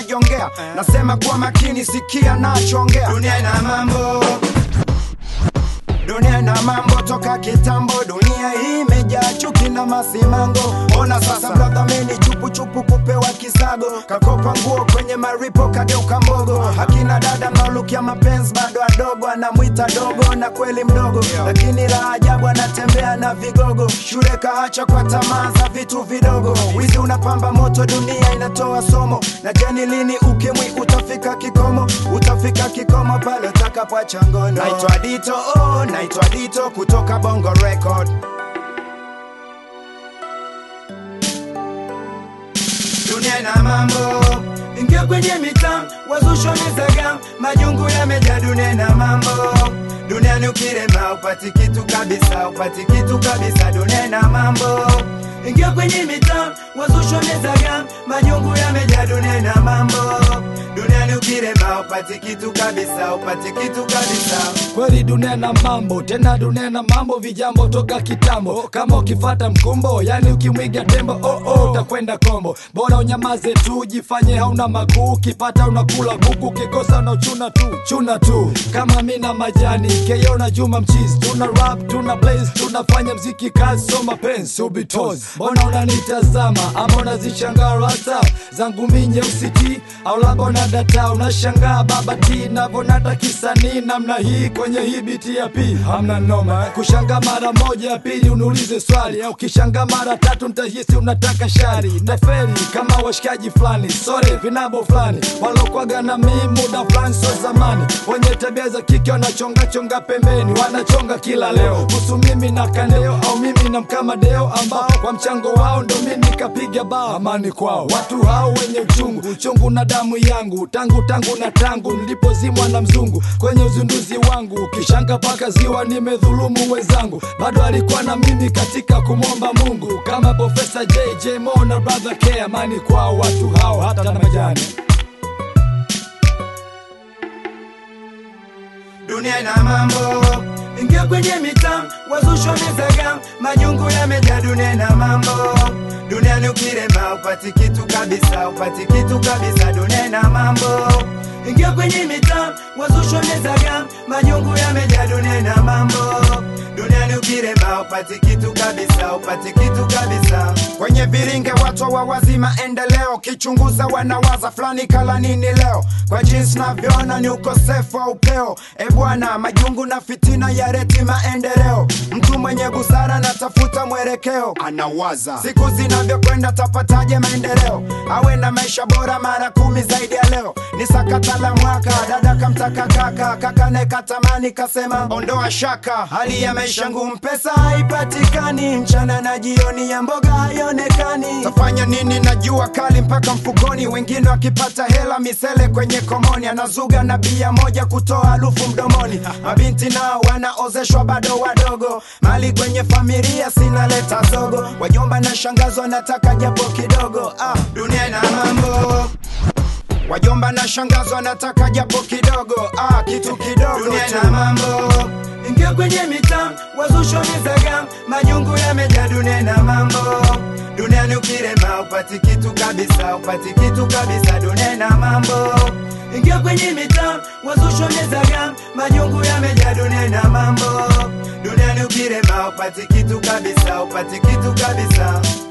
kujongea nasema kwa makini sikia nachoongea dunia ina mambo dunia ina mambo toka kitambo dunia hii imejaa chuki na masimango ona sasa mnadhamini chupuchupu kupewa kisago kakopa nguo kwenye maripo kageuka mbogo akina dada mnaolukia mapenzi bado adogo anamwita dogo na kweli mdogo lakini la ajabu anatembea na vigogo shule kaacha kwa tamaa za vitu vidogo wizi unapamba moto dunia inatoa somo na jeni lini ukimwi utafika kikomo utafika kikomo pale utakapoacha ngono naitwa dito oh, naitwa dito kutoka bongo record dunia ina mambo ingia kwenye mitam wazusho mizagam majungu yamejaa dunia ina mambo duniani ukirema upati kitu kabisa upati kitu kabisa dunia ina mambo ingia kwenye mitam wazusho mizagam majungu yamejaa dunia ina mambo duniani ukirema upati kitu kabisa upati kitu kabisa kweli dunia na mambo tena dunia na mambo vijambo toka kitambo kama ukifata mkumbo yani ukimwiga tembo oh, oh, utakwenda kombo bora unyamaze tu jifanye hauna makuu ukipata unakula kuku ukikosa unachuna tu chuna tu kama mi na majani keyo na juma mchizi tuna rap tuna blaze tunafanya mziki kazi so mapenzi ubitos mbona unanitazama ama unazishangaa rasa zangu mi nyeusi ti au labda unadata unashangaa baba ti navonata kisanii namna hii kwenye hii biti ya pi hamna noma kushanga mara moja ya pili uniulize swali au kishanga mara tatu ntahisi unataka shari naferi kama washikaji fulani sore vinabo fulani walokwaga na mii muda fulani so zamani wenye tabia za kike wanachongachonga pembeni wanachonga kila leo kuhusu mimi na kaneo au mimi na mkamadeo ambao kwa mchango wao ndo mimi kapiga bao amani kwao watu hao wenye uchungu uchungu na damu yangu tangu tangu na tangu nilipozimwa na mzungu kwenye uzinduzi wangu kishanga paka ziwa nimedhulumu wenzangu bado alikuwa na mimi katika kumwomba mungu kama profesa jj mo na brother k amani kwao watu hao hata na majani dunia ina mambo ingia kwenye mitam wazusho mizagam majungu yamejaa dunia ina mambo duniani ukirema upati kitu kabisa upati kitu kabisa dunia ina mambo ingia kwenye mitam wazusho mizagam majungu yamejaa dunia ina mambo duniani ukirema upati kitu kabisa upati kitu kabisa kwenye viringe watu wawazi maendeleo kichunguza wanawaza fulani kala nini leo kwa jinsi navyoona ni ukosefu wa upeo e bwana majungu na fitina ya reti maendeleo mtu mwenye busara natafuta mwelekeo anawaza siku zinavyokwenda tapataje maendeleo awe na maisha bora mara kumi zaidi ya leo ni sakata la mwaka dada kamtaka kaka kaka nekatamani kasema ondoa shaka hali ya maisha ngumu pesa haipatikani mchana na jioni ya mboga haionekani tafanya nini na jua kali mpaka mfukoni wengine wakipata hela misele kwenye komoni anazuga na bia moja kutoa harufu mdomoni mabinti nao wanaozeshwa bado wadogo mali kwenye familia sinaleta zogo wajomba na shangazo nataka japo kidogo ah, dunia ina mambo wajomba na shangazo wanataka japo kidogo ah, kitu kidogo dunia ina mambo ingia kwenye mitam wazusho mizagam majungu yamejaa dunia ina mambo duniani ukirema upati kitu kabisa upati kitu kabisa dunia ina mambo ingia kwenye mitam wazusho mizagam majungu yamejaa dunia ina mambo duniani ukirema upati kitu kabisa upati kitu kabisa